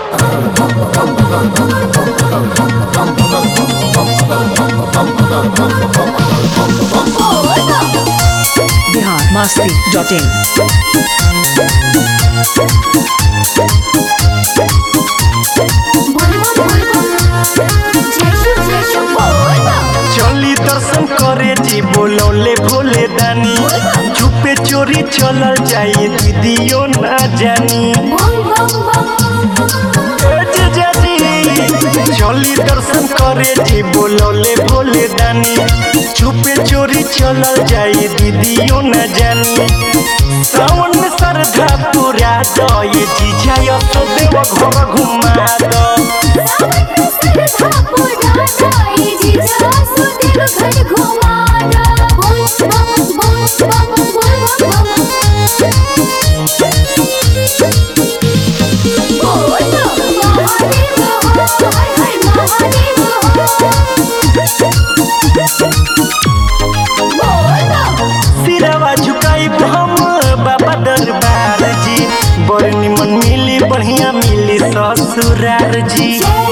Bihar Masti dot इन चली दर्शन करे जी बोलौले भोले दानी चुपे चोरी चलल जाई दीदियो ना जानी ए जीजा जी चली दर्शन करे जी बोलौले भोले दानी चुपे चोरी चलल जाई दीदियो ना जानी सावन में श्रद्धा पूरा दो ये जीजा यो तो देव घर घुमा दो सिरवा झुकाई हम बाबा दरबार जी बड़ निमन मिली बढ़िया मिली ससुरार जी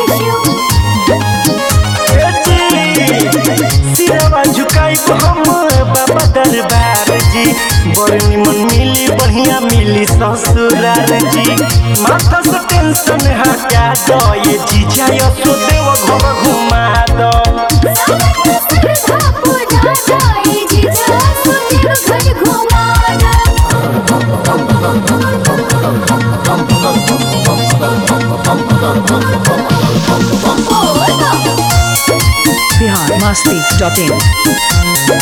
ए जी, सिरवा झुकाई हम बाबा दरबार जी बड़ निमन मिली बढ़िया मिली ससुरार जी माथा से टेंशन हटा दो ये जीजा यो सो देव घर घुमा दो बिहार मस्ती डॉट इन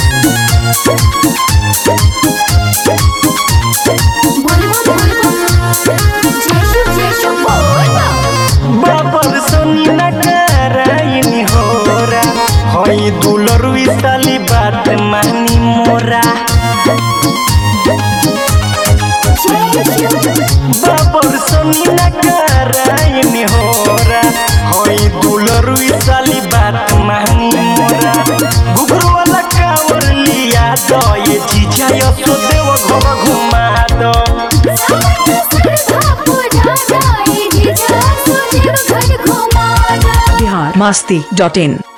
बाबर सोनी न कराइनी होरा हई दुलरुई साली बात मानी मोरा बाबर सोनी न कराइनी होरा हई दुलरुई साली बात मानी मोरा घुघरू वाला कावर लिया दो ये जीजा यो सो देव घर घुमा दो बिहार मस्ती डॉट इन